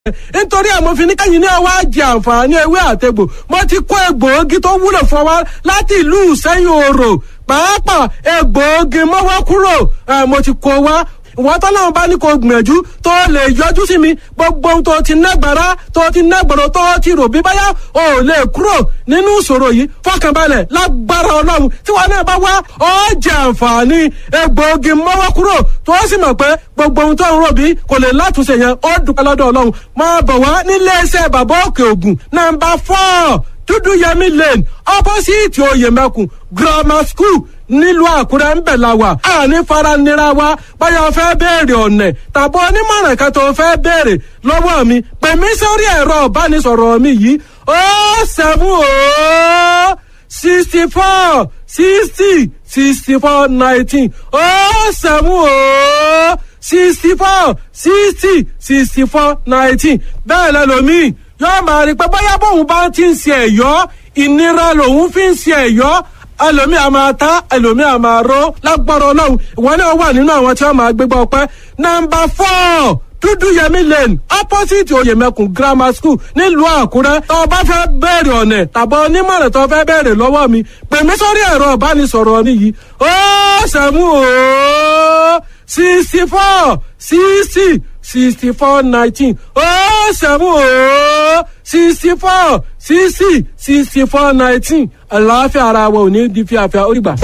nítorí àmọ́ ní kẹ́yìn náà wá jẹ àǹfààní ewé àtegbò mo ti kó egbòogi tó wúlò fún wa láti ìlú sẹ́yìn òrò pàápàá egbòogi mọ́wọ́ kúrò mo ti kó wa ìwọ́n tọ́lọ́run bá ní kó gbìyànjú tó lè yọjú sí mi gbogbo ohun tó ti nágbára tó ti nágbọ̀rọ̀ tó ti rò bí báyà ò lè kúrò nínú ìṣòro yìí fọkànbalẹ̀ lágbára ọlọ́run tí wọn náà bá wá ó jẹ àǹfààní egbòogi mọ́wọ́ kúrò tó sì mọ̀ pé gbogbo ohun tó ń rò bí kò lè látúnṣe yẹn ó dúpẹ́ lọ́dọ̀ ọlọ́run máa bọ̀ wá nílé iṣẹ́ bàbá òkè ògùn nàmbà fọ́ọ̀ dúdú yẹmí lane opposite oyèmẹkùn grammar school nílùú àkúrẹ́ ń bẹ̀ la wà àní faranira wa báyọ̀ fẹ́ béèrè ọ̀nẹ̀ tàbí onímọ̀ràn kan tó fẹ́ béèrè lọ́wọ́ mi pè mí sórí ẹ̀rọ ìbánisọ̀rọ̀ mi yìí ó seven ó sixty four sixty sixty four nineteen ó seven ó sixty four sixty sixty four nineteen bẹ́ẹ̀ lẹ́lòmíì yóò máa rí i pé bóyá bóun bá ti ń ṣe ẹ̀yọ́ ìnira lòun fi ń ṣe ẹ̀yọ́ ẹlòmíì a máa ta ẹlòmíì a máa ró lágbára ọlọ́run ìwọ náà wà nínú àwọn tí wọ́n máa gbégbá ọpẹ́ nọ́mbà fọ́ọ̀ dúdú yẹmí lane opposite oyèmẹkùn grammar school nílùú àkúrẹ́ tó o bá fẹ́ bẹ̀rẹ̀ ọ̀nẹ̀ tàbí onímọ̀ràn tó o fẹ́ bẹ̀rẹ̀ lọ́wọ́ mi pè mí sórí ẹ̀rọ ìbánisọ̀rọ̀ mi yìí ó sẹ́mu ó sixty four sixty sixty four nineteen ó sẹ́mu ó sixty four sixty sixty four nineteen àlàáfíà ara wa ò ní di fíafíà ó rí gbà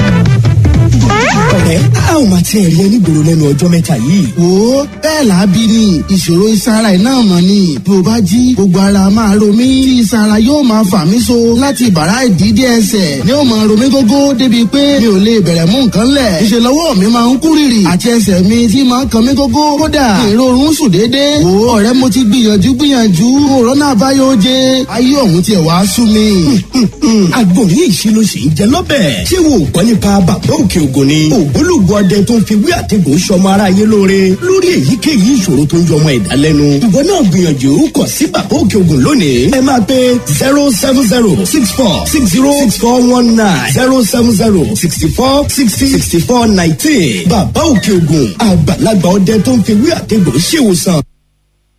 ọ̀rẹ́ a ò máa tiẹ̀ rí onígboro lẹ́nu ọjọ́ mẹ́ta yìí. wo bẹ́ẹ̀ làábí ni ìṣòro ìsara iná mọ̀ ni bí o bá jí gbogbo ara máa ro mí tí ìsara yóò máa fà mí so láti bàrá ìdídé ẹsẹ̀ ni ó máa ro mí gógó débi pé mi ò lè bẹ̀rẹ̀ mú nǹkan lẹ̀ ìṣe lọ́wọ́ mi máa ń kú rìrì àti ẹsẹ̀ mi tí máa ń kan mí gógó kódà ìrorun sùn déédéé wo ọ̀rẹ́ mo ti gbìyànjú gbìyànjú òrónà àbáyọ oje ayé ọ̀hún tiẹ̀ wá sú mi. agbóhùn ìṣe ló ṣe ń jẹ lọ́bẹ̀ ṣé wo gbọ́ nípa bàbá òkè ògùn ni ògbólógbò ọdẹ tó ń fi wí àtẹ̀gùn sọmọ aráyé lóore lórí èyíkéyìí ìṣòro tó ń yọmọ ẹ̀dá lẹ́nu. ìwọ náà gbìyànjú kọ sí bàbá òkè ògùn lónìí. ẹ máa pe zero seven zero six four six zero six four one nine zero seven zero sixty four sixty sixty four nineteen. bàbá òkè ògùn àgbàlagbà ọdẹ tó ń fi wí àtẹ̀gùn ṣèwòsàn.